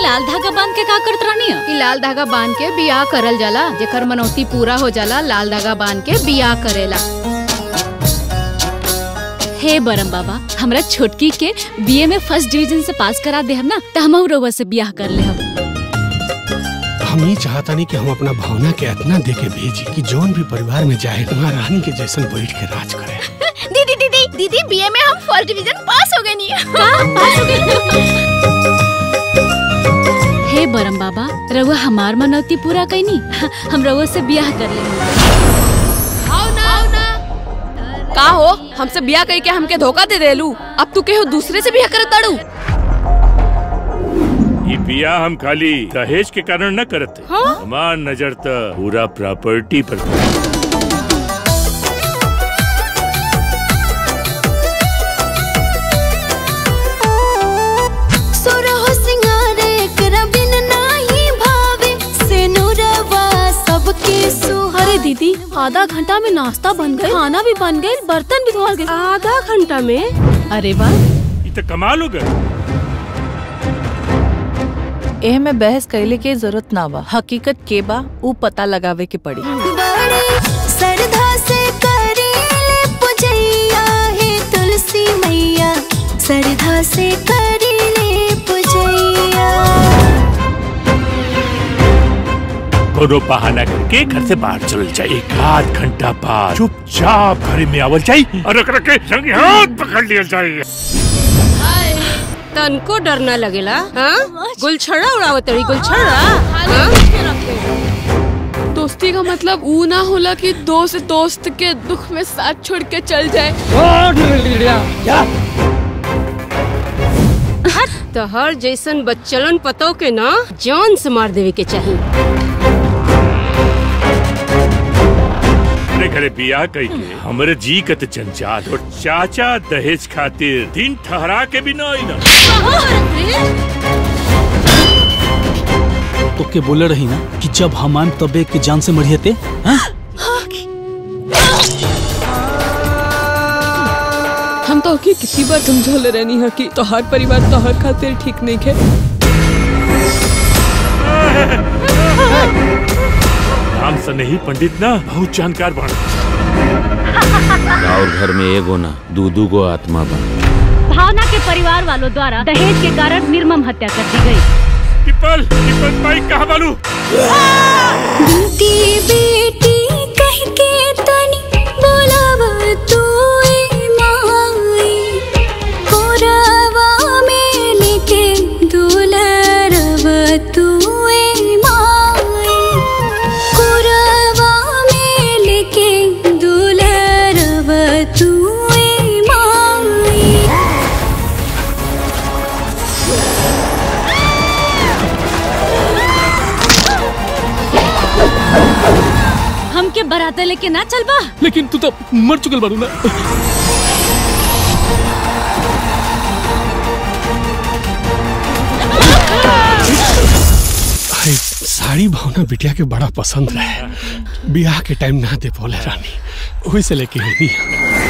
लाल धागा बांध के का करत रहनी है? ई लाल धागा बांध के बियाह करल जाला जेकर मनौती पूरा हो जाला लाल धागा बांध के बियाह करेला हे बरम बाबा हमरा छोटकी के बीए में फर्स्ट डिवीजन से पास करा दे हम ना त हम रउआ से बियाह कर ले हम हम ये चाहता नहीं कि हम अपना भावना के इतना दे के भेजी कि जौन भी परिवार में जाए वहाँ रानी के जैसन बैठ के राज करे दीदी दीदी दीदी बीए में हम फर्स्ट डिवीजन पास हो गए नहीं हे बरम बाबा रउआ हमार मनौती पूरा कैनी हम रउआ से बियाह कर ले आओ ना आओ ना का हो हमसे बिया करके हमके धोखा दे देलू अब तू केहू दूसरे से बिया करत ताड़ू ये बिया हम खाली दहेज के कारण न करते हमार नजर त पूरा प्रॉपर्टी पर बा। सोरहो सिंगारे एकरा बिन नाही भावे सेनुरवा सबके सुहा अरे दीदी आधा घंटा में नाश्ता बन गए खाना भी बन गए बर्तन भी धोल गए आधा घंटा में अरे वाह ये तो कमाल हो गए एह में बहस कैले के जरूरत ना बा हकीकत के बा ऊ पता लगावे के पड़ी बड़े श्रद्धा से करेले पूजैया हे तुलसी मैया श्रद्धा से करेले पूजैया कोनो बहाना करके घर से बाहर चल जाए एक आध घंटा बाद चुपचाप घर में आवल जाए और रख रख के संग हाथ पकड़ लिया जाए तनको डर न लगेला हाँ गुलछड़ा उड़ावत रही गुलछड़ा दोस्ती का मतलब ऊ ना होला कि दोस्त दोस्त के दुख में साथ छोड़ के चल जाए तहर जैसन बच्चलन पतो के ना जान से मार देवे के चाहिए अपने घरे बियाह कई के हमरे जी कत जंजाल और चाचा दहेज खातिर दिन ठहरा के भी ना आई ना तो के बोले रही ना कि जब हम आम तबे के जान से मरियते हाँ? हम तो की कितनी बार समझौले रहनी है कि तोहर परिवार तोहर खातिर ठीक नहीं है राम सनेही पंडित ना बहुत जानकार बन और घर में एगो ना दू दू गो आत्मा बा भावना के परिवार वालों द्वारा दहेज के कारण निर्मम हत्या कर दी गई टिपल टिपल भाई कहाँ बालू बेटी बेटी कह के तनी बोलाव तू ए माई कोरावा में लेके दुलरव तू ए माई कोरावा में लेके दुलरव तू ए माई हमके बराते लेके ना चल बा लेकिन तू तो मर चुकल बारू ना हाय, साड़ी भावना बिटिया के बड़ा पसंद रहे बियाह के टाइम ना दे बोले रानी वही से लेके आई